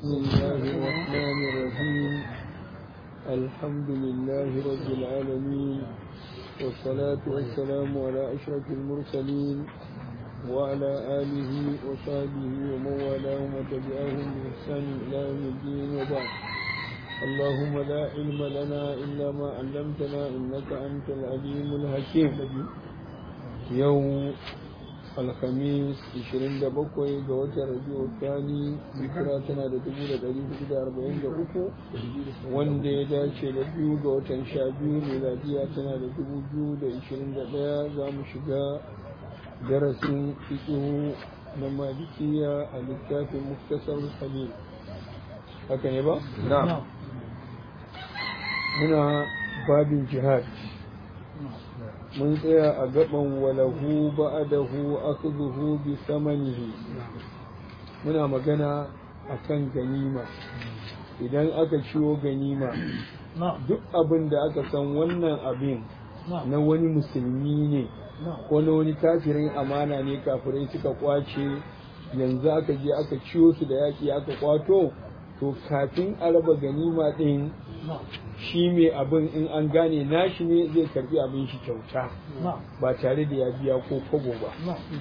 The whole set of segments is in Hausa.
بسم الله الرحمن الرحيم الحمد لله رب العالمين والصلاة والسلام على أشرف المرسلين وعلى آله وصحبه ومن والاه وتبعهم بإحسان إلى يوم الدين وبعد اللهم لا علم لنا إلا ما علمتنا إنك أنت العليم الحكيم يوم alhamis 27 ga watan rabiu thani hijira tana da 1443 wanda ya dace da biyu ga watan sha biyu miladiya tana da 2021 za mu shiga darasin fiƙihu na malikiya a littafin muktasar halil haka ne ba? na muna babin jihad mun tsaya a gaban walahu ba'adahu akhdhuhu bi samanihi muna magana akan ganima idan aka ciwo ganima duk abin da aka san wannan abin na wani musulmi ne ko na wani kafirin amana ne kafirai suka kwace yanzu aka je aka ciwo su da yaki aka kwato to kafin a raba ganima ɗin shi mai abin in an gane nashi ne zai karbi abin shi kyauta ba tare da ya biya ko kobo ba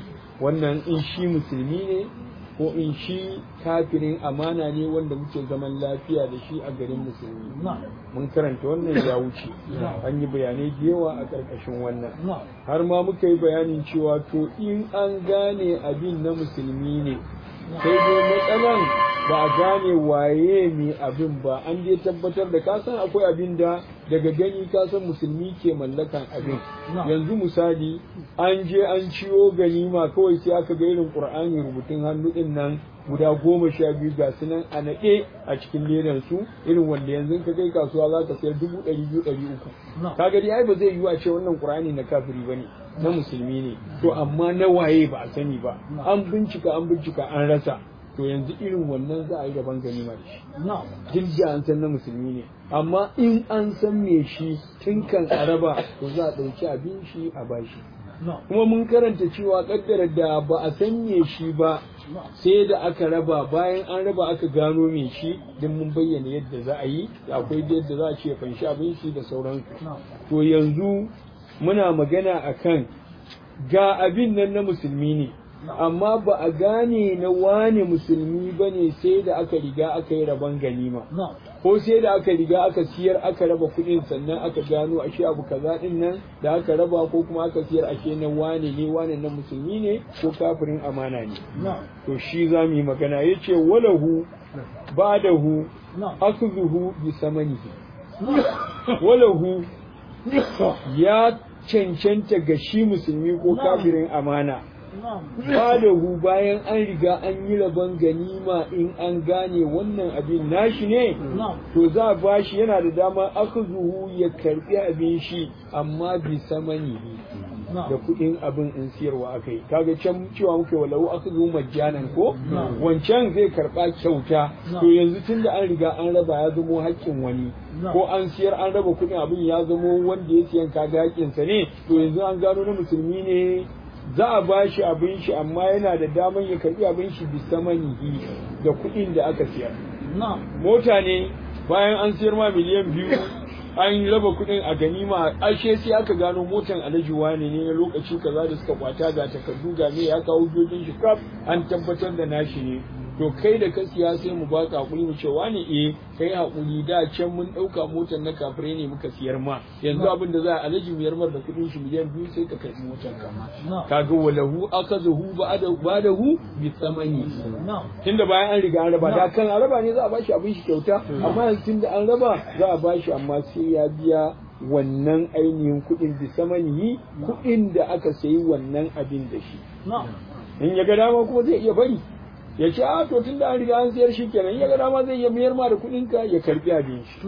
wannan in shi musulmi ne ko in shi kafirin amana ne wanda muke zaman lafiya da shi a garin musulmi mun karanta wannan ya wuce an yi bayanai da yawa a ƙarƙashin wannan har ma muka yi bayanin cewa to in an gane abin na musulmi ne sai dai matsalan ba a gane waye mai abin ba an dai tabbatar da kasan akwai abin da daga gani kasan musulmi ke mallakan abin yanzu misali an je an ciwo ganima kawai sai aka ga irin qur'ani rubutun hannu din nan guda goma sha biyu ga su nan a naɗe a cikin ledan su irin wanda yanzu ka kai kasuwa za ka sayar dubu ɗari biyu ɗari uku kaga dai ai ba zai yiwu a ce wannan qur'ani na kafiri ba ne na musulmi ne to amma na waye ba a sani ba an bincika an bincika an rasa to yanzu irin wannan za a yi gaban ganima da shi duk da an san na musulmi ne amma in an san me shi tun kan araba to za a ɗauki abin shi a bashi kuma mun karanta cewa kaddara da ba a san me shi ba sai da aka raba bayan an raba aka gano me shi din mun bayyana yadda za a yi akwai yadda za a ce fanshi abin shi da sauransu to yanzu muna magana akan ga abin nan na musulmi ne amma ba a gane na wane musulmi ba ne sai da aka riga aka yi rabon ganima ko sai da aka riga aka siyar aka raba kuɗin sannan aka gano ashe abu kaza din nan da aka raba ko kuma aka siyar ashe na wane ne wane na musulmi ne ko kafirin amana ne to shi za mu yi magana ya ce walahu badahu akzuhu bi samanihi walahu ya cancanta ga shi musulmi ko kafirin amana Badahu bayan an riga an yi rabon ganima in an gane wannan abin nashi ne, to za a bashi yana da dama aka zuhu ya karbi abin shi amma bi samani da kuɗin abin in siyarwa aka yi. Kaga can cewa muke walau aka zuhu majjanan ko? Wancan zai karɓa kyauta, to yanzu tun da an riga an raba ya zamo haƙƙin wani. Ko an siyar an raba kuɗin abin ya zamo wanda ya siyan kaga haƙƙinsa ne, to yanzu an gano na musulmi ne za a ba shi abin shi amma yana da daman ya karbi abin shi bisa manihi da kuɗin da aka siyar. Mota ne bayan an siyar ma miliyan biyu an raba kuɗin a ganima ashe sai aka gano motan alhaji wane ne na lokaci kaza da suka kwata ga takardu ga me ya kawo jojin shi kaf an tabbatar da nashi ne to kai da ka siya sai mu baka hakuri mu ce wani eh kai hakuri da can mun dauka motar na kafire ne muka siyar ma yanzu abin da za a alaji miyar mar da kudin shi miliyan biyu sai ka karbi motar ka kaga walahu akazahu ba'dahu bi tsamani tunda bayan an riga an raba da kan raba ne za a bashi abin shi kyauta amma yanzu tunda an raba za a bashi amma sai ya biya wannan ainihin kuɗin bi samanihi kuɗin da aka sayi wannan abin da shi in ya ga dama kuma zai iya bari ya ce a to tun da an riga an siyar shi kenan ya ga dama zai iya mayar ma da kuɗin ka ya karbi abin shi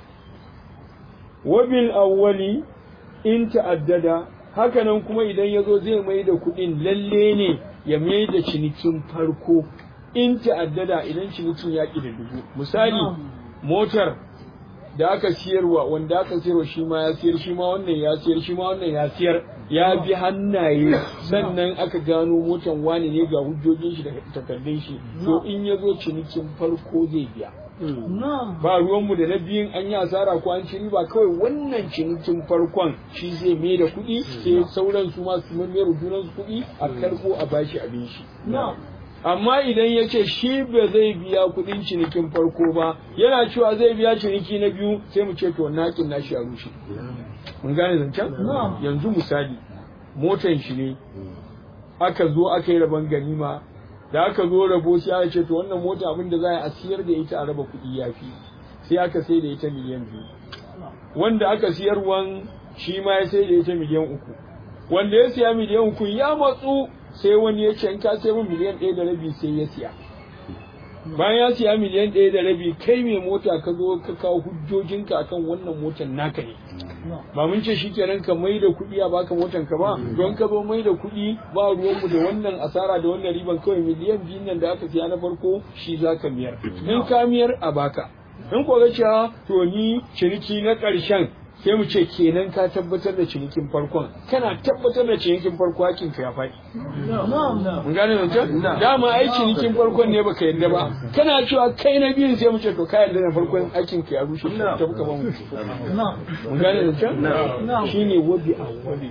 wabil awwali in ta'addada hakanan kuma idan ya zo zai mai da kuɗin lalle ne ya mai da cinikin farko in ta'addada idan cinikin ya ƙi da dubu misali motar da aka siyarwa wanda aka siyarwa shi ma ya siyar shi ma wannan ya siyar shi ma wannan ya siyar ya bi hannaye sannan aka gano motan wani ne ga hujjojin shi da takardun shi to in ya zo cinikin farko zai biya ba ruwanmu da na biyun an yi asara ko an ci riba kawai wannan cinikin farkon shi zai mai da kuɗi sai sauran su masu mayar junan su kuɗi a karko a bashi abin shi amma idan ya ce shi ba zai biya kuɗin cinikin farko ba yana cewa zai biya ciniki na biyu sai mu ce to nakin nashi a rushe mun gane zancen yanzu misali motan shi ne aka zo aka yi rabon ganima da aka zo rabo sai aka ce to wannan mota abin da za a siyar da ita a raba kuɗi ya fi sai aka sai da ita miliyan biyu wanda aka siyarwan shi ma ya sai da ita miliyan uku wanda ya siya miliyan uku ya matsu sai wani ya ce in ka sai min miliyan ɗaya da rabi sai ya siya bayan ya siya miliyan ɗaya da rabi kai mai mota ka zo ka kawo hujjojinka akan wannan motar naka ne ba mun ce shi kenan ka mai da kuɗi a baka motar ka ba don ka zo mai da kuɗi ba ruwanmu da wannan asara da wannan riban kawai miliyan biyu nan da aka siya na farko shi za ka miyar in ka miyar a baka in ko ga cewa to ni ciniki na ƙarshen sai mu ce kenan ka tabbatar da cinikin farkon kana tabbatar da cinikin farko hakin ka ya faɗi mun gane nan can dama ai cinikin farkon ne baka yadda ba kana cewa kai na biyun sai mu ce to ka yadda na farkon hakin ka ya rushe ta buka ba mu mun gane nan can shine wabi a wabi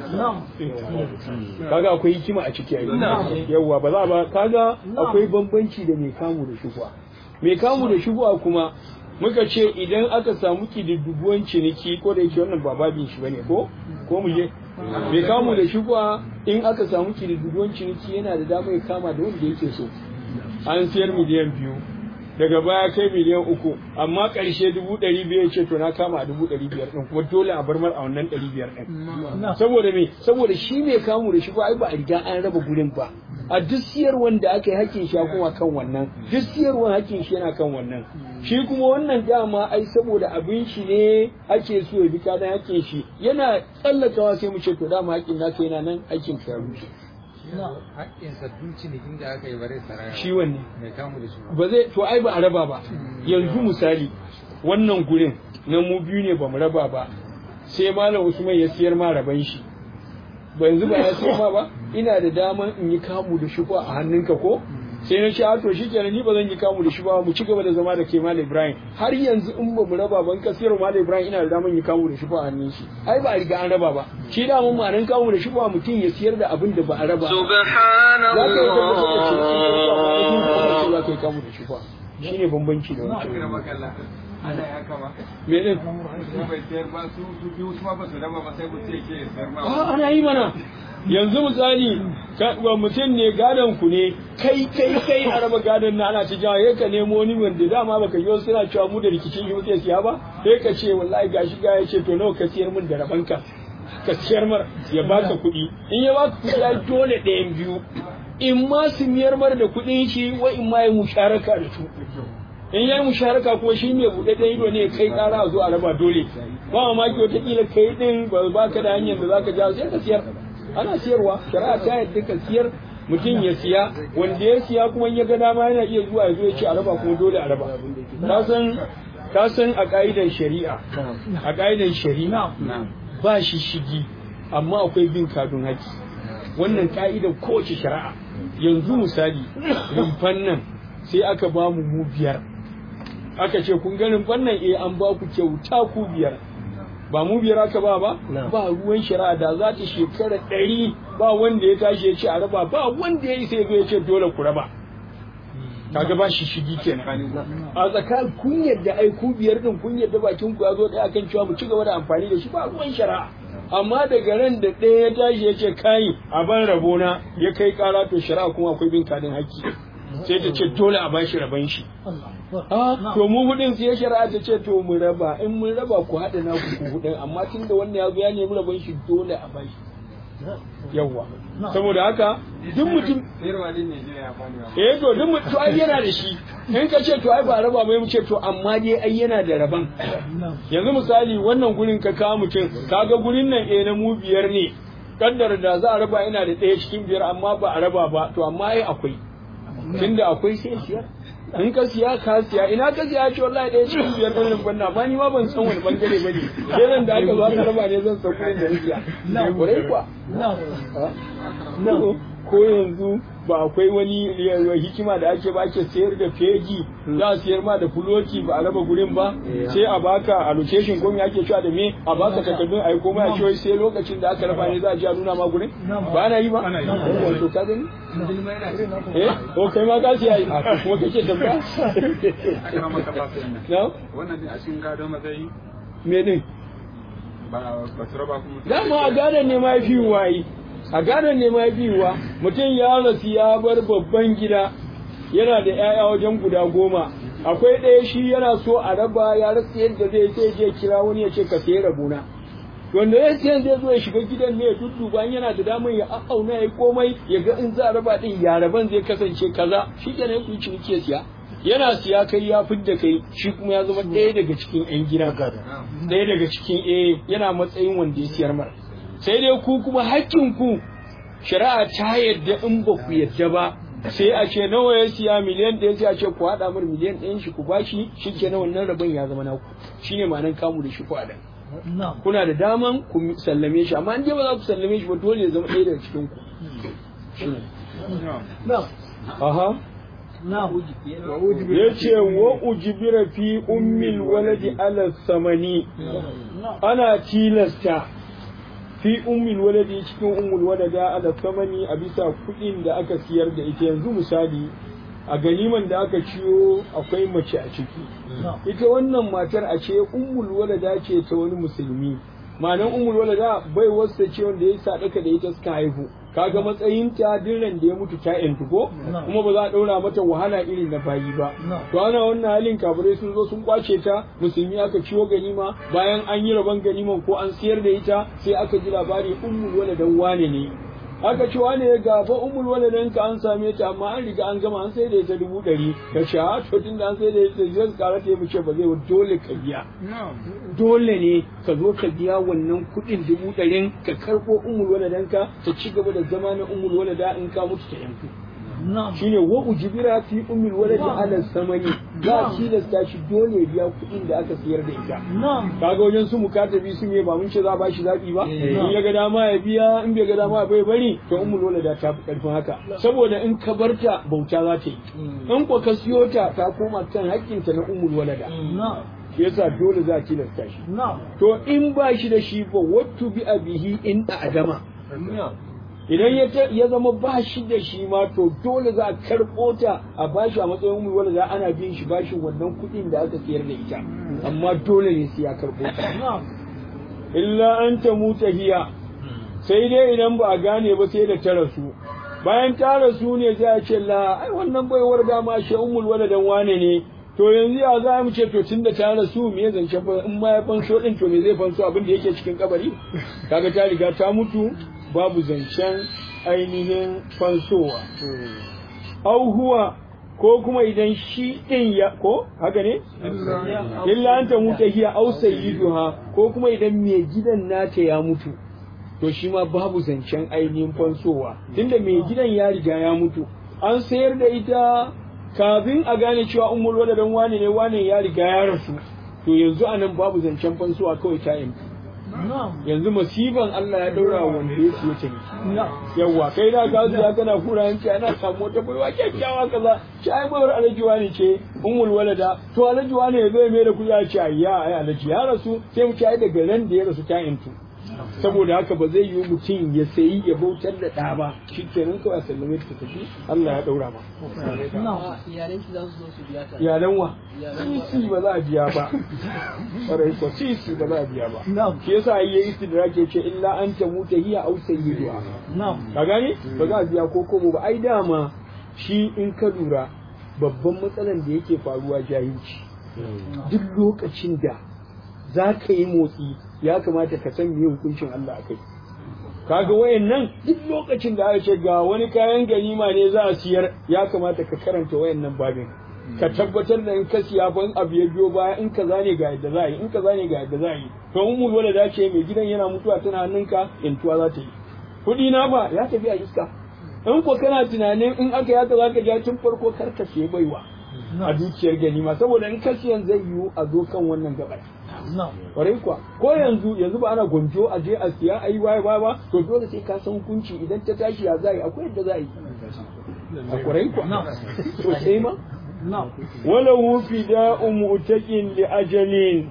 kaga akwai hikima a ciki yawa ba za ba kaga akwai bambanci da mai kamu da shugwa mai kamu da shugwa kuma muka ce idan aka samu kididduguwan ciniki ko da yake wannan ba babin shi bane ko ko mu je bai kamu da shi kuwa in aka samu kididduguwan ciniki yana da dama ya kama da wanda yake so an siyar miliyan biyu daga baya kai miliyan uku amma ƙarshe dubu ɗari biyar ce to na kama a dubu ɗari biyar ɗin kuma dole a bar mar a wannan ɗari biyar ɗin saboda me saboda shi mai kamu da shi ba ai ba a riga an raba gurin ba a duk siyarwan da aka yi hakkin shi kuma kan wannan duk siyarwan hakkin shi yana kan wannan shi kuma wannan dama ai saboda abin shi ne ake so ya bi kadan hakkin shi yana tsallakawa sai mu ce to dama hakkin naka yana nan aikin ka rushe haƙƙin sabbin cinikin da aka yi bare saraya shi wanne mai kamu da shi ba zai to ai ba a raba ba yanzu misali wannan gurin na mu biyu ne ba mu raba ba sai malam usman ya siyar ma raban shi ba yanzu ba ya siyar ma ba ina da daman in yi kamu da shi a hannunka ko sai na ce a to shikenan ni ba zan yi kamu da shi ba mu ci gaba da zama da ke malam ibrahim har yanzu in ba mu raba ban ka siyar malam ibrahim ina da daman yi kamu da shi a hannun shi ai ba a riga an raba ba shi da mun ma'anin kamu da shi mutum ya siyar da abin da ba a raba za ka yi tabbatar da shi za ka yi kamu da shi shi ne bambanci da wancan ana ya kama me din bai sayar ba su su biyu su ma ba su raba ba sai ku ce ke sayar ma a ana yi mana yanzu misali wa mutum ne gadon ku ne kai kai kai a raba gadon na ana ta jawo ya ka nemo wani wanda dama baka yi wasu suna cewa mu da rikicin shi muke siya ba sai ka ce wallahi gashi ga ya ce to nawa ka siyar min da rabanka ka siyar mar ya baka kuɗi in ya baka kuɗi ya dole ɗayan biyu in ma su miyar mar da kuɗin shi wa in ma ya musharaka da su in ya yi musharaka kuma shi mai buɗaɗɗen ido ne kai ƙara a zo a raba dole ba mamaki wataƙila kai ɗin ba ka da hanyar da za ka jawo sai ka siyar ana siyarwa shari'a ta yadda ka siyar mutum ya siya wanda ya siya kuma ya ga dama yana iya zuwa ya zo ya ce a raba kuma dole a raba ka san ka san a ƙa'idar shari'a a ƙa'idar shari'a ba shi shigi amma akwai bin kadun haƙi wannan ƙa'idar kowace shari'a yanzu misali rumfan nan sai aka ba mu mu biyar aka ce kun ganin fannan eh an ba ku kyauta ku biyar ba mu biyar aka ba ba ba ruwan shari'a da za ta shekara ɗari ba wanda ya tashi ya ce a raba ba wanda ya yi sai ya ce dole ku raba kaga ba shi shigi kenan a tsakanin kun yadda ai ku biyar din kun yadda bakin ku ya zo ɗaya akan cewa mu ci gaba da amfani da shi ba ruwan shari'a amma daga ran da ɗaya ya tashi ya ce kai a ban rabona ya kai ƙara to shari'a kuma akwai bin kadin haƙƙi sai ta ce dole a bashi raban shi to mu hudin sai shari'a ta ce to mu raba in mun raba ku haɗa na ku hudin amma tun da wannan ya zo ya nemi raban shi dole a bashi yawwa saboda haka duk mutum eh to duk mutum ai yana da shi in ka ce to ai ba raba mai mu ce to amma dai ai yana da raban yanzu misali wannan gurin ka kawo mutum kaga gurin nan eh na mu biyar ne kaddara da za a raba ina da ɗaya cikin biyar amma ba a raba ba to amma ai akwai tunda akwai sai siyar in ka siya ka siya ina ka siya ce wallahi ɗaya cikin biyar ɗan rumfan na amma ni ma ban san wani bangare ba ne sai nan da aka zo aka raba ne zan san kuɗin da na siya ne kurai kuwa ko yanzu ba akwai wani hikima da ake ba ake sayar da fegi za a sayar ma da fuloti ba a raba gurin ba sai a baka allocation ko me ake cewa da me a baka takardun ai komai a cewa sai lokacin da aka raba ne za a ji a nuna ma gurin ba ana yi ba wato ka gani eh ko kai ma ka siya yi kuma kake tambaya na wannan ne a cikin gado matsayi me ne ba ba su raba kuma dama a gadon ne ma fi wayi a gadon ne ma fi wa mutum ya rasu ya bar babban gida yana da 'ya'ya wajen guda goma akwai ɗaya shi yana so a raba ya rasa yadda zai sai je kira wani ya ce ka sayi rabona wanda ya siyan zai zo ya shiga gidan ne ya dudduba in yana da damar ya auna ya yi komai ya ga in za a raba din ya raban zai kasance kaza shi kenan ku yi ciniki ya siya yana siya kai ya fidda kai shi kuma ya zama ɗaya daga cikin 'yan gida ɗaya daga cikin eh yana matsayin wanda ya siyar mara sai dai ku kuma ku shari'a ta yadda in ba ku yadda ba sai a ce nawa ya siya miliyan ɗaya sai a ce ku haɗa mar miliyan ɗayan shi ku bashi shi ke na wannan rabon ya zama naku shine ma'anan kamu da shi ku haɗa kuna da daman ku sallame shi amma in dai ba za ku sallame shi ba dole ya zama ɗaya daga cikin ku shine aha ya ce wa ujibira fi ummil waladi ala samani ana tilasta fi ummil waladi cikin ummul walada ala samani a bisa kuɗin da aka siyar da ita yanzu misali a ganiman da aka ciyo akwai mace a ciki ita wannan matar a ce ummul walada ce ta wani musulmi ma'anan ummul walada bai wasta ce wanda ya sadaka da ita suka haihu kaga matsayin ta dirran da ya mutu ta yantu ko kuma ba za a ɗaura mata wahala irin na bayi ba to ana wannan halin kafirai sun zo sun kwace ta musulmi aka ciwo ganima bayan an yi rabon ganiman ko an siyar da ita sai aka ji labari ummul waladan wane ne aka ce wane ya gafa ummul waladan ka an same ta amma an riga an gama an sai da ita dubu ɗari ka ce a to tun da an sai da ita zai kara ta yi ce ba zai wa dole ka biya dole ne ka zo ka biya wannan kuɗin dubu ɗarin ka karɓo ummul waladan ka ta ci gaba da zama na ummul walada in ka mutu ta yanku shine wa ujibira fi ummul waladi ala samani za a tilasta shi dole ya biya kuɗin da aka siyar da ita kaga wajen su mukatabi sun yi ba mun ce za a bashi zaɓi ba in ya ga dama ya biya in bai ga dama bai bari to ummul walada ta fi ƙarfin haka saboda in ka barta bauta za ta yi in ko ka siyo ta ta koma kan haƙƙinta na ummul walada shi yasa dole za a tilasta shi to in ba shi da shi ba wattu bi abihi in a adama idan ya zama ba shi da shi ma to dole za a karɓo ta a bashi a matsayin mu wanda za ana bin shi bashi wannan kuɗin da aka sayar da ita amma dole ne sai ya karɓo ta illa an ta muta hiya sai dai idan ba a gane ba sai da ta rasu bayan ta rasu ne sai a ce la ai wannan baiwar dama shi ummul waladan wane ne to yanzu ya za mu ce to tun da ta rasu me ya zance in ma ya fanso din to me zai fanso abin da yake cikin kabari kaga ta riga ta mutu babu zancen ainihin fansowa. Au huwa ko kuma idan shi ɗin ya ko haka ne? Illa an ta mutu hiya au sayyiduha ko kuma idan mai gidan nata ya mutu. To shi ma babu zancen ainihin fansowa. Tunda mai gidan ya riga ya mutu. An sayar da ita kafin a gane cewa ummul waladan wane ne wane ya riga ya rasu. To yanzu anan babu zancen fansowa kawai ta yanzu. yanzu masifan Allah ya daura wanda ya siya ciniki yawa kai da ka zuya kana kura hanci ana samu wata baiwa kyakkyawa kaza shi ai baiwar alaji wani ce ummul walada to alaji wani ya zo mai da kuɗi a ce ayya ai alaji ya rasu sai mu ci ai daga ran da ya rasu ta intu saboda haka ba zai yi mutum ya sayi ya bautar da ɗa ba shi kenan kawai a sallame ta tafi Allah ya ɗaura ba. Iyalan wa? Sisi ba za a biya ba. Ƙwarai ko sisi ba za a biya ba. Shi yasa yi ya istidrak ya ce illa an ta muta hiya au sayyiduha. Ka gane? Ba za a biya ko kobo ba ai dama shi in ka lura babban matsalan da yake faruwa jahilci. Duk lokacin da za ka yi motsi ya kamata ka san me hukuncin Allah a kai. Kaga wayannan duk lokacin da aka ce ga wani kayan ganima ne za a siyar ya kamata ka karanta wayannan babin. Ka tabbatar da in ka siya fa in abu ya biyo baya in kaza ne ga yadda za a yi in kaza ne ga yadda za a yi. To in mu dole da ce mai gidan yana mutuwa tana hannunka intuwa za ta yi. Kuɗi na ba ya tafi a iska. In ko kana tunanin in aka yaka za ka ja tun farko kar ka siya baiwa. a dukiyar ganima saboda in ka siyan zai yiwu a zo kan wannan gabar kwarai kuwa ko yanzu yanzu ba ana gwanjo a je a siya a yi waye waye ba to dole sai ka san hukunci idan ta tashi ya za a yi akwai yadda za a yi a kwarai kuwa to sai ma wala wufi da umutakin li ajalin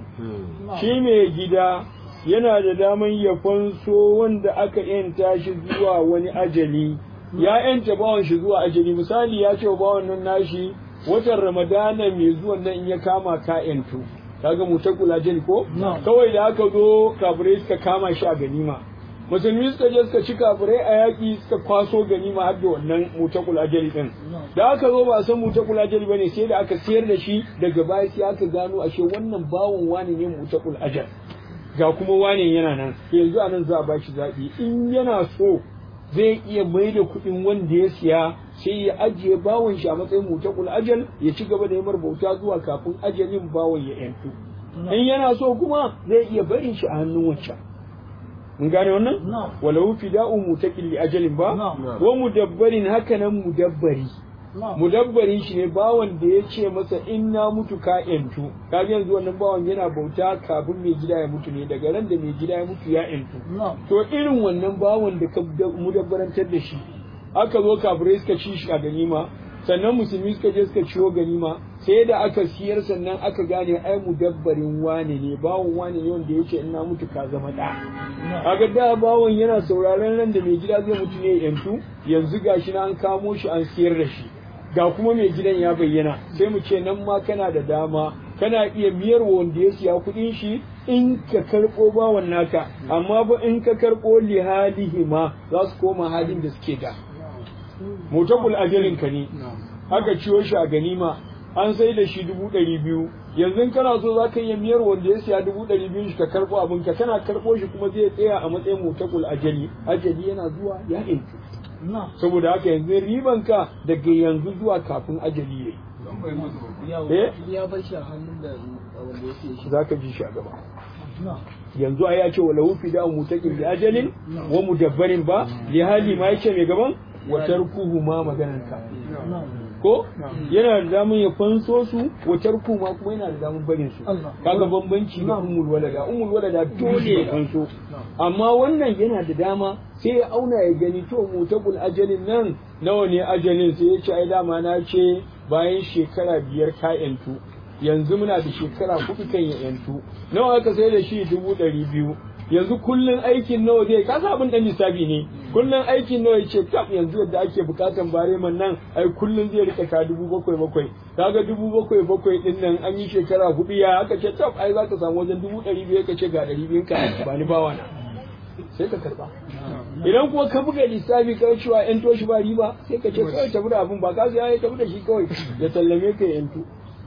shi mai gida yana da daman ya fanso wanda aka yanta shi zuwa wani ajali ya yanta bawan shi zuwa ajali misali ya ce wa bawan nan nashi watan ramadana mai zuwan nan in ya kama ka yantu kaga mutakul ajali ko kawai da aka zo kafirai suka kama shi a ganima musulmi suka je suka ci kafirai a yaƙi suka kwaso ganima har da wannan mutakul ajali din da aka zo ba a san mutakul ajali bane sai da aka siyar da shi daga baya sai aka gano ashe wannan bawon wani ne mutakul ajal ga kuma wane yana nan yanzu anan za a ba shi zaɓi in yana so zai iya mai da kuɗin wanda ya siya sai ya ajiye bawon shi a matsayin mutakul ajal ya ci gaba da yi bauta zuwa kafin ajalin bawon ya yantu in yana so kuma zai iya barin shi a hannun wancan mun gane wannan walau fida'u mutaqil li ajalin ba wa mudabbarin hakanan mudabbari mudabbarin shi ne bawan da ya ce masa in na mutu ka yantu kaga yanzu wannan bawan yana bauta kafin mai gida ya mutu ne daga ran da mai gida ya mutu ya yantu to irin wannan bawan da ka mudabbarantar da shi aka zo kafirai suka ci shi a ganima sannan musulmi suka je suka ciwo ganima sai da aka siyar sannan aka gane ai mudabbarin wane ne bawon wane ne wanda yake in na mutu ka zama da kaga da bawon yana sauraron ran da mai gida zai mutu ne yantu yanzu gashi na an kamo shi an siyar da shi ga kuma mai gidan ya bayyana sai mu ce nan ma kana da dama kana iya miyar wanda ya siya kuɗin shi in ka karɓo bawan naka amma ba in ka karɓo lihalihi ma za su koma halin da suke da mutabul ajalin ka ne aka ciyo shi a ganima an sai da shi dubu ɗari biyu yanzu kana so za ka iya miyar wanda ya siya dubu ɗari biyu shi ka karɓo abin ka kana karɓo shi kuma zai tsaya a matsayin mutabul ajali ajali yana zuwa ya intu saboda haka yanzu riban ka daga yanzu zuwa kafin ajali yayi ya bar shi a hannun da wanda ya siya shi za ka ji shi a gaba yanzu a ya ce wa lahu fida mutakin bi ajalin wa mudabbarin ba li hali ma yace mai gaban wa tarkuhu ma maganan ka ko yana da damun ya fanso su wa tarku ma kuma yana da damun barin su kaga bambanci da ummul walada ummul walada dole ya fanso amma wannan yana da dama sai ya auna ya gani to mutabul ajalin nan nawa ne ajalin sai ya ce ai dama na ce bayan shekara biyar ka yantu yanzu muna da shekara hudu kan ya yantu nawa aka sai da shi dubu ɗari biyu yanzu kullun aikin nawa zai ka sa abin dan lissafi ne kullun aikin nawa yace tab yanzu yadda ake bukatan bareman nan ai kullun zai rika ka dubu bakwai bakwai kaga dubu bakwai bakwai din nan an yi shekara hudu ya aka ce tab ai zaka samu wajen dubu ɗari biyu ka ce ga ɗari biyun ka ba ni bawa na sai ka karba idan kuma ka buga lissafi ka cewa yan toshi ba riba sai ka ce kawai tafi da abin ba ka ya tafi da shi kawai ya sallame ka yantu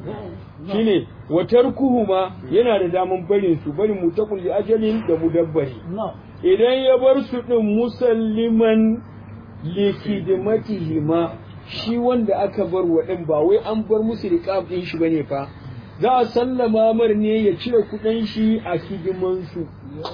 shine watar kuhuma yana da daman barin su barin mutakul li ajalin da mudabbari idan ya bar su din musalliman li khidmatihima shi wanda aka bar wa din ba wai an bar musu riqab din shi bane fa za a sallama mar ne ya cire kudin shi a hidiman su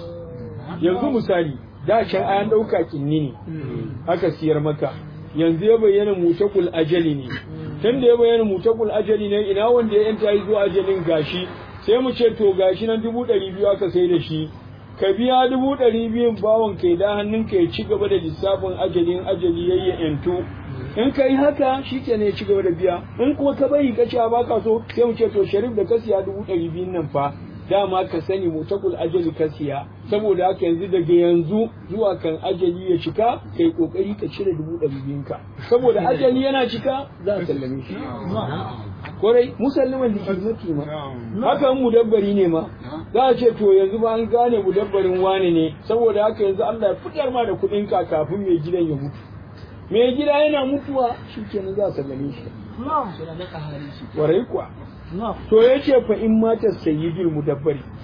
yanzu misali da can an dauka kinni ne aka siyar maka yanzu ya bayyana mutakul ajali ne tun da ya bayyana mutakul ajali ne ina wanda ya yanta yi zuwa ajalin gashi sai mu ce to gashi nan dubu ɗari biyu aka sai da shi ka biya dubu ɗari biyun bawon kai da hannun ka ya ci gaba da lissafin ajalin ajali ya yi yanto in ka yi haka shi ke ya ci gaba da biya in kuma ka bari ka ce ba ka so sai mu ce to sharif da ka siya dubu ɗari biyun nan fa dama ka sani mutakul ajali ka siya saboda haka yanzu daga yanzu zuwa kan ajali ya cika kai kokari ka cire dubu ɗari biyun ka saboda ajali yana cika za a sallame shi kwarai musalliman da hikmati ma haka mu dabbari ne ma za a ce to yanzu ba an gane mu dabbarin wane ne saboda haka yanzu Allah ya fitar ma da kuɗin ka kafin mai gidan ya mutu mai gida yana mutuwa shi kenan za a sallame shi suna na kahari shi kwarai kuwa to ya ce fa in mata sayyidul mudabbari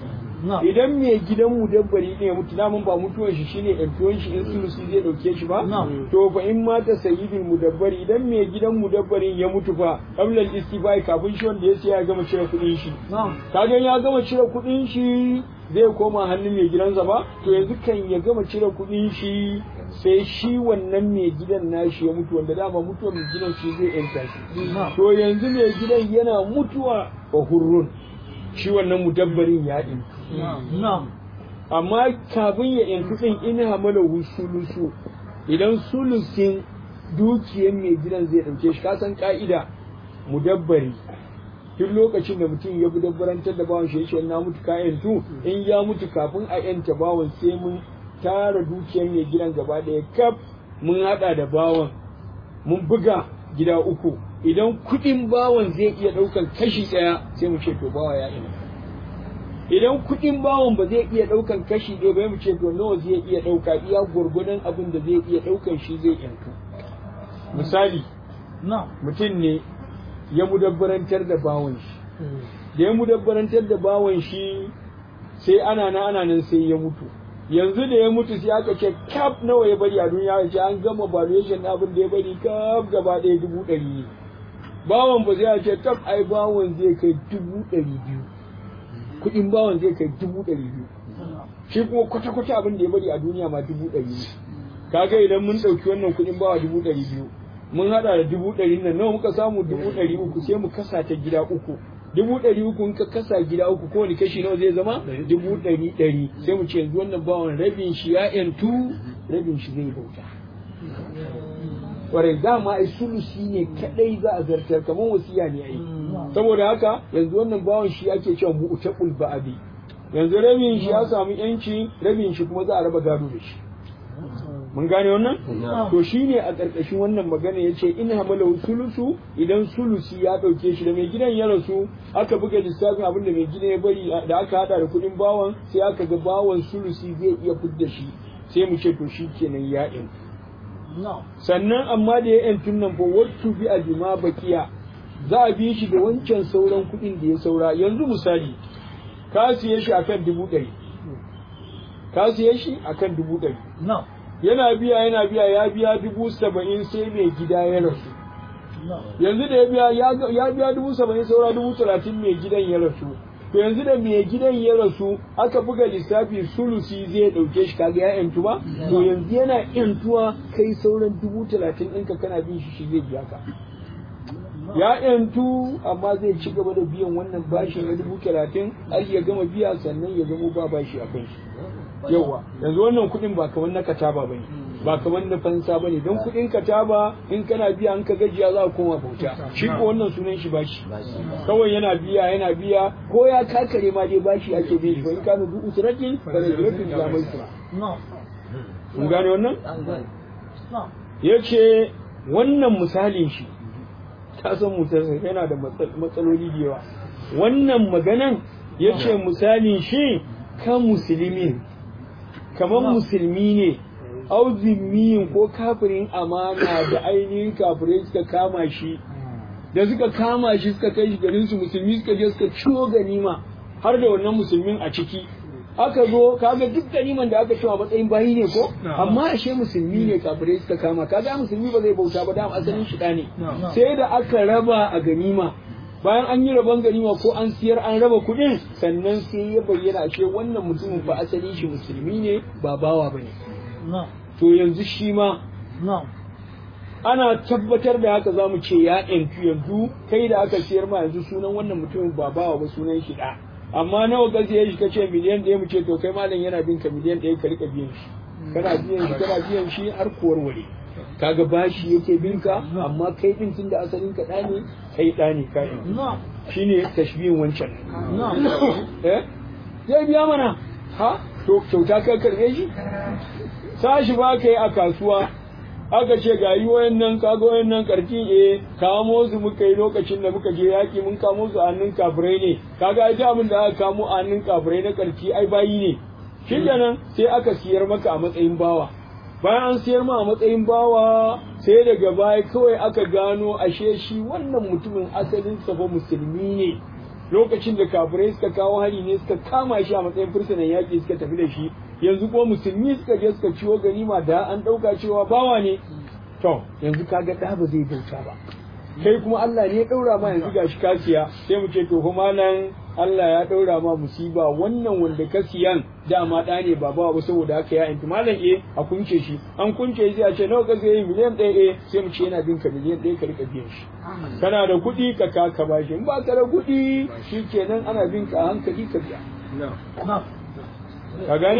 Na'am. idan mai gidan mudabbari ne ya mutu namun ba mutuwan shi shine yantuwan shi in sulusi zai dauke shi ba Na'am. to fa in mata sayyidul mudabbari idan mai gidan mudabbarin ya mutu fa qabla al-istifai kafin shi wanda ya siya ya gama cire kuɗin shi na'am kaga ya gama cire kuɗin shi zai koma hannun mai gidansa ba to yanzu kan ya gama cire kuɗin shi sai shi wannan mai gidan nashi ya mutu wanda dama mutuwar mai gidan shi zai yanta shi na'am to yanzu mai gidan yana mutuwa fa hurrun shi wannan mudabbarin ya ɗin na'am amma kafin ya yantu ɗin in hamalahu sulusu idan sulusin dukiyar mai gidan zai ɗauke shi kasan ka'ida mudabbari duk lokacin da mutum ya bi dabbarantar da bawan shi ya ce na mutu ka yantu in ya mutu kafin a yanta bawan sai mun tara dukiyar mai gidan gaba ɗaya kaf mun haɗa da bawan mun buga gida uku idan kuɗin bawan zai iya ɗaukan kashi ɗaya sai mu ce to bawa ya ina idan kuɗin bawan ba zai iya ɗaukan kashi ɗaya ba mu ce to nawa zai iya ɗauka iya gwargwadon abin da zai iya ɗaukan shi zai yantu misali na'am mutum ne ya mudabbarantar da bawan shi da ya mudabbarantar da bawan shi sai ana na ana nan sai ya mutu yanzu da ya mutu sai aka ce kaf nawa ya bari a duniya ya ce an gama valuation na abin da ya bari kaf gaba ɗaya dubu ɗari ne bawan ba zai ce tab ai bawan zai kai dubu ɗari biyu kuɗin bawan zai kai dubu ɗari biyu shi kuma kwata-kwata abin da ya bari a duniya ma dubu ɗari ne kaga idan mun ɗauki wannan kuɗin bawa dubu ɗari biyu mun haɗa da dubu ɗari nan nawa muka samu dubu ɗari uku sai mu kasa ta gida uku dubu ɗari uku in ka kasa gida uku kowane kashi nawa zai zama dubu ɗari ɗari sai mu ce yanzu wannan bawan rabin shi ya yantu rabin shi zai bauta kwarai dama ai sulusi ne kadai za a zartar kamar wasiya ne ai saboda haka yanzu wannan bawan shi ake cewa mu'taqul ba'di yanzu rabin shi ya samu yanci rabin shi kuma za a raba gado da shi mun gane wannan to shine a ƙarƙashin wannan magana yace in hamala sulusu idan sulusi ya ɗauke shi da mai gidan ya rasu aka buga lissafin abin da mai gidan ya bari da aka hada da kuɗin bawan sai aka ga bawan sulusi zai iya fidda shi sai mu ce to shi kenan ya in na'am sannan amma da ya yantun nan fa wattu bi ajma bakiya za a bi shi da wancan sauran kuɗin da ya saura yanzu misali ka siye shi akan dubu ɗari ka siye shi akan dubu ɗari na'am yana biya yana biya ya biya dubu saba'in sai mai gida ya rasu na'am yanzu da ya biya ya ga- ya biya dubu saba'in saura dubu talatin mai gidan ya rasu to yanzu da mai gidan ya rasu aka buga lissafi sulusi zai ɗauke shi kaga ya yantu ba to yanzu yana yantuwa kai sauran dubu talatin ɗinka kana bin shi shi zai biya ka ya yantu amma zai ci gaba da biyan wannan bashi na dubu talatin har ya gama biya sannan ya zama ba bashi a kan shi yawa yanzu wannan kuɗin ba kamar na kataba ba ne ba kamar na fansa ba ne don kuɗin kataba in kana biya an ka gajiya za a koma bauta shi ko wannan sunan shi bashi kawai yana biya yana biya ko ya kakare ma dai bashi ake bin shi ba in kana du usratin fa rajulatin ila maisra na'am mun gane wannan na'am yace wannan misalin shi ka san mutum yana da matsal- matsaloli da yawa wannan maganan yace misalin shi ka musulmin kamar musulmi ne au zimmiyin ko kafirin amana da ainihin kafirai suka kama shi da suka kama shi suka kai shi garin su musulmi suka je suka ciwo ganima har da wannan musulmin a ciki aka zo kaga duk ganiman da aka cewa matsayin bayi ne ko amma ashe musulmi ne kafirai suka kama kaga musulmi ba zai bauta ba da asalin shi ne sai da aka raba a ganima bayan an yi rabon ganima ko an siyar an raba kuɗin sannan sai ya bayyana ashe wannan mutumin fa asalin shi musulmi ne ba bawa bane na'am to yanzu shi ma na'am ana tabbatar da haka za mu ce ya yantu yanzu kai da aka siyar ma yanzu sunan wannan mutumin ba bawa ba sunan shi da amma nawa ka siya shi kace miliyan ɗaya mu ce to kai malam yana bin ka miliyan ɗaya ka rika biyan shi kana biyan shi kana biyan shi har kuwar ware kaga bashi yake bin ka amma kai din tun da asalin ka ɗa ne kai ɗa ne ka yanzu na'am shine tashbihin wancan na'am eh zai biya mana ha to kyauta ka karbe shi sashi ba ka yi a kasuwa aka ce ga yi wayannan kaga wayannan karfi eh kamo su muka yi lokacin da muka je yaki mun kamo su a hannun kafirai ne kaga ai abin da aka kamo a hannun kafirai na karfi ai bayi ne shi kenan sai aka siyar maka a matsayin bawa bayan an siyar ma a matsayin bawa sai daga baya kawai aka gano ashe shi wannan mutumin asalin sa fa musulmi ne lokacin da kafirai suka kawo hari ne suka kama shi a matsayin fursunan yaƙi suka tafi da shi yanzu ko musulmi suka je suka ciwo ganima da an ɗauka cewa bawa ne to yanzu kaga ɗa ba zai bauta ba kai kuma Allah ne ya ɗaura ma yanzu gashi ka siya sai mu ce to kuma nan Allah ya ɗaura ma musiba wannan wanda ka siyan dama ɗa ne ba bawa ba saboda haka ya inti malam eh a kunce shi an kunce shi a ce nawa ka siya miliyan ɗaya eh sai mu ce yana bin ka miliyan ɗaya ka rika biyan shi kana da kuɗi ka ka ka bashi in ba ka da kuɗi shi kenan ana bin ka a hankali ka biya نعم ka gane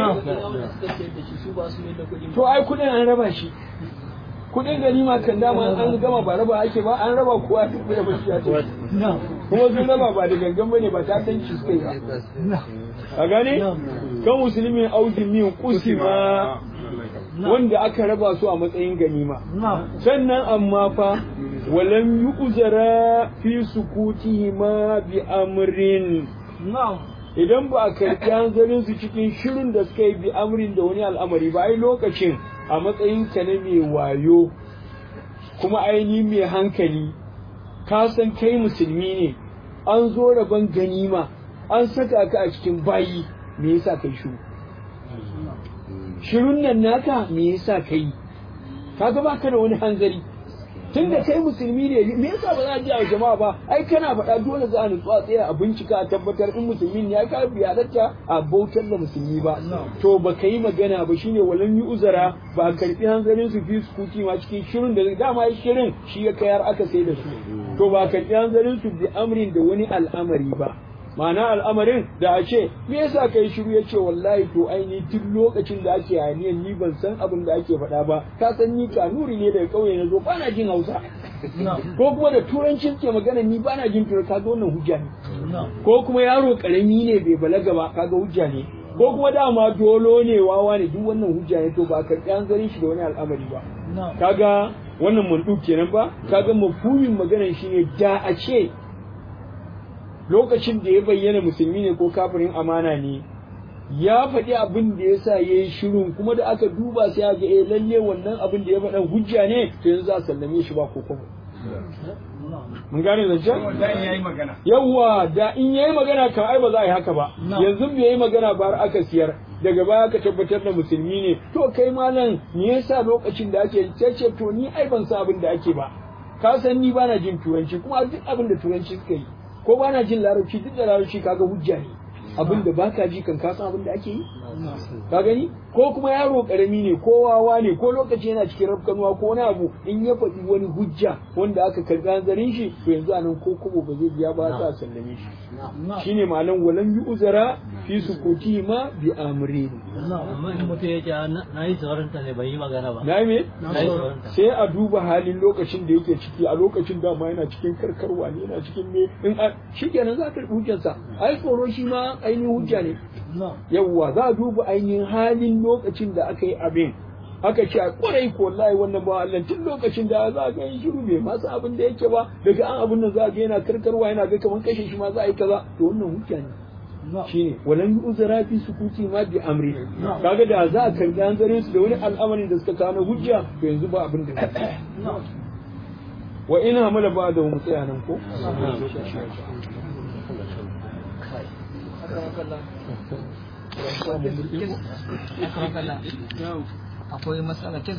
to ai kuɗin an raba shi kuɗin ganima kan dama an gama ba raba ake ba an raba kowa ya tafi da bashi ya tafi نعم kuma sun raba ba da gangan bane ba ta san shi suka yi ba نعم ka gane kan musulmin auzin min kusima wanda aka raba su a matsayin ganima نعم sannan amma fa walam yu'zara fi sukutihima bi amrin نعم idan ba a karɓi hanzarin su cikin shirin da suka yi bi amrin da wani al'amari ba ai lokacin a matsayin ka na mai wayo kuma aini mai hankali ka san kai musulmi ne an zo rabon ganima an saka ka a cikin bayi me yasa kai shiru shirun nan naka me yasa kai kaga baka da wani hanzari tun da kai musulmi ne me yasa ba za a ji a jama'a ba ai kana faɗa dole za a nutsu a tsaya a bincika a tabbatar in musulmi ne ya ka biyarta a bautar da musulmi ba to ba ka yi magana ba shine walan yi uzara ba a karɓi hanzarin su fi sukuti ma cikin shirin da dama shirin shi ya kayar aka sai da su to ba a karɓi hanzarin su bi amrin da wani al'amari ba ma'ana al'amarin da a ce me yasa kai shiru ya ce wallahi to aini duk lokacin da ake hayaniyan ni ban san abin da ake faɗa ba ka san ni kanuri ne daga ƙauye na zo ba na jin hausa ko kuma da turanci ke magana ni ba na jin turanci kaga wannan hujja ne نعم ko kuma yaro karami ne bai balaga ba kaga hujja ne ko kuma dama dolo ne wawa ne duk wannan hujja ne to ba ka hanzarin shi da wani al'amari ba نعم kaga wannan mandu kenan ba kaga mafhumin maganar shi ne da a ce lokacin da ya bayyana musulmi ne ko kafirin amana ne ya faɗi abin da ya sa ya yi shirin kuma da aka duba sai ga eh lalle wannan abin da ya faɗa hujja ne to yanzu za a sallame shi ba ko kuma mun gane zancen Dan yayi magana. yawwa da in yayi magana kan ai ba za a yi haka ba No. yanzu bai yi magana ba har aka siyar daga baya aka tabbatar da musulmi ne to kai malam me yasa lokacin da ake ce to ni ai ban san abin da ake ba ka san ni bana jin turanci kuma duk abin da turanci suka yi ko bana jin larabci duk da larabci kaga hujja ne abin da baka ji kan ka san abin da ake yi ka gani ko kuma yaro karami ne ko wawa ne ko lokaci yana cikin rafkanuwa ko wani abu in ya faɗi wani hujja wanda aka karɓi hanzarin shi to yanzu anan ko kobo ba zai biya ba za a sallame shi نعم shine malam walan yi uzara fi sukuti ma bi amrin نعم amma in mutum ya ce na yi tsoronta ne bai yi magana ba na me na yi tsoronta sai a duba halin lokacin da yake ciki a lokacin da ma yana cikin karkarwa ne yana cikin me in a shikenan za ka karɓi hujjarsa ai tsoro shi ma ainihin hujja ne نعم yawwa za a duba ainihin halin lokacin da aka yi abin aka ce a kwarai ko wallahi wannan ba Allah tun lokacin da za ga yin shiru bai masa abin da yake ba daga an abin nan za ga yana karkarwa yana ga kaman kashe shi ma za a yi kaza to wannan hujja ne نعم shine walan uzra fi sukuti ma bi amri kaga da za a karbi hanzarin su da wani al'amarin da suka kawo na hujja to yanzu ba abin da نعم wa ina hamala ba da mu tsaya nan ko akwai matsala